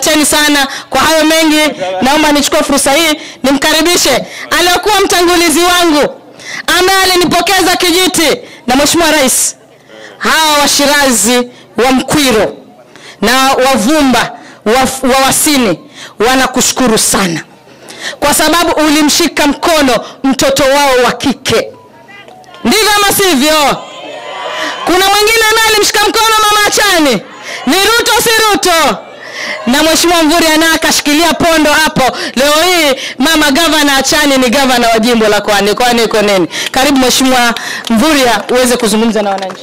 asanteni sana kwa hayo mengi. Naomba nichukue fursa hii nimkaribishe aliyekuwa mtangulizi wangu ambaye alinipokeza kijiti na Mheshimiwa Rais, hawa Washirazi wa Mkwiro na Wavumba wa, wa Wasini wanakushukuru sana kwa sababu ulimshika mkono mtoto wao wa kike, ndivyo ama sivyo? Kuna mwingine naye alimshika mkono mama Achani, ni Ruto si Ruto? Na Mheshimiwa Mvurya naye akashikilia pondo hapo. Leo hii mama gavana Achani ni gavana wa jimbo la Kwani. Kwani iko nini? Karibu Mheshimiwa Mvurya uweze kuzungumza na wananchi.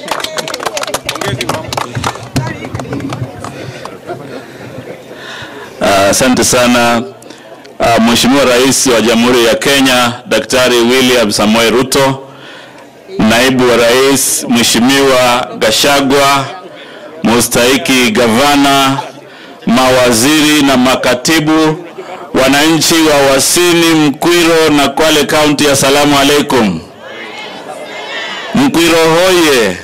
Asante uh, sana uh, Mheshimiwa Rais wa Jamhuri ya Kenya Daktari William Samoei Ruto, Naibu wa Rais Mheshimiwa Gashagwa, mustahiki gavana, mawaziri na makatibu, wananchi wa Wasini, Mkwiro na Kwale County, assalamu alaikum. Mkwiro hoye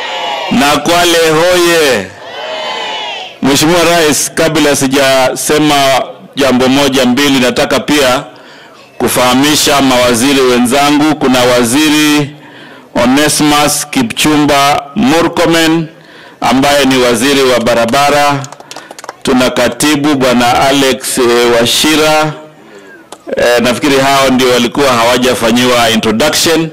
na Kwale hoye. Mheshimiwa Rais, kabla sijasema jambo moja mbili, nataka pia kufahamisha mawaziri wenzangu. Kuna waziri Onesmus Kipchumba Murkomen ambaye ni waziri wa barabara. Tuna katibu bwana Alex e, Washira e, nafikiri hao ndio walikuwa hawajafanyiwa introduction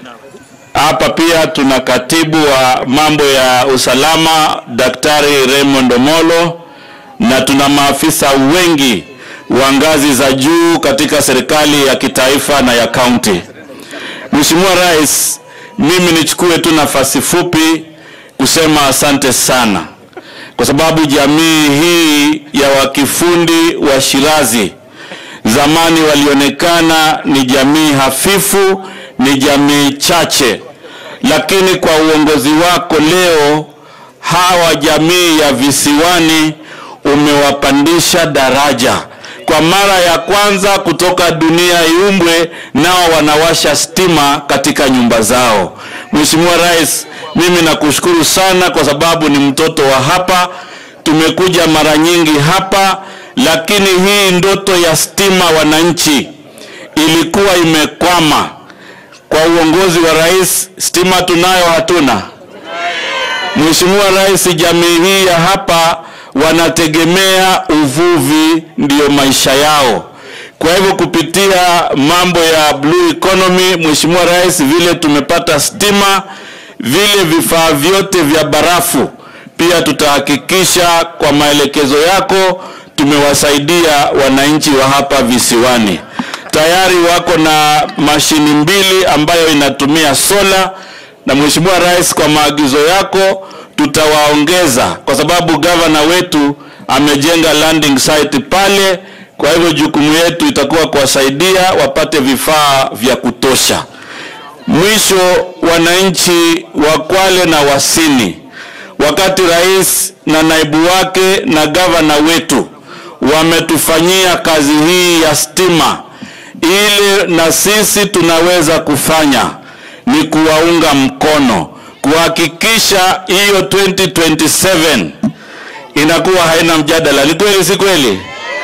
hapa. Pia tuna katibu wa mambo ya usalama Daktari Raymond Omolo na tuna maafisa wengi wa ngazi za juu katika serikali ya kitaifa na ya kaunti. Mheshimiwa Rais, mimi nichukue tu nafasi fupi kusema asante sana kwa sababu jamii hii ya wakifundi wa Shirazi zamani walionekana ni jamii hafifu, ni jamii chache, lakini kwa uongozi wako leo hawa jamii ya visiwani umewapandisha daraja kwa mara ya kwanza kutoka dunia iumbwe, nao wanawasha stima katika nyumba zao. Mheshimiwa Rais, mimi nakushukuru sana kwa sababu ni mtoto wa hapa. Tumekuja mara nyingi hapa, lakini hii ndoto ya stima wananchi ilikuwa imekwama. Kwa uongozi wa rais, stima tunayo hatuna? Mheshimiwa Rais, jamii hii ya hapa wanategemea uvuvi, ndiyo maisha yao. Kwa hivyo kupitia mambo ya blue economy, Mheshimiwa Rais, vile tumepata stima, vile vifaa vyote vya barafu pia tutahakikisha kwa maelekezo yako tumewasaidia wananchi wa hapa visiwani. Tayari wako na mashini mbili ambayo inatumia sola, na Mheshimiwa Rais, kwa maagizo yako tutawaongeza kwa sababu gavana wetu amejenga landing site pale. Kwa hivyo jukumu yetu itakuwa kuwasaidia wapate vifaa vya kutosha. Mwisho, wananchi wa Kwale na Wasini, wakati rais na naibu wake na gavana wetu wametufanyia kazi hii ya stima, ili na sisi tunaweza kufanya ni kuwaunga mkono kuhakikisha hiyo 2027 inakuwa haina mjadala. Ni kweli, si kweli?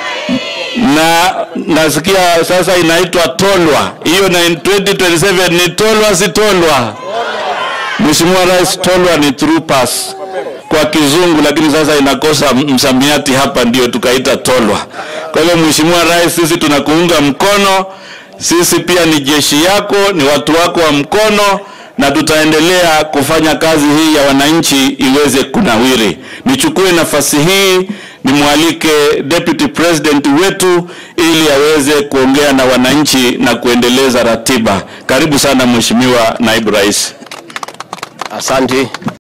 Na nasikia sasa inaitwa Tolwa, hiyo na 2027 ni Tolwa, si Tolwa? Mheshimiwa Rais, Tolwa ni through pass kwa kizungu, lakini sasa inakosa msamiati hapa, ndio tukaita Tolwa. Kwa hivyo Mheshimiwa Rais, sisi tunakuunga mkono, sisi pia ni jeshi yako, ni watu wako wa mkono na tutaendelea kufanya kazi hii ya wananchi iweze kunawiri. Nichukue nafasi hii nimwalike Deputy President wetu ili aweze kuongea na wananchi na kuendeleza ratiba. Karibu sana Mheshimiwa Naibu Rais. Asante.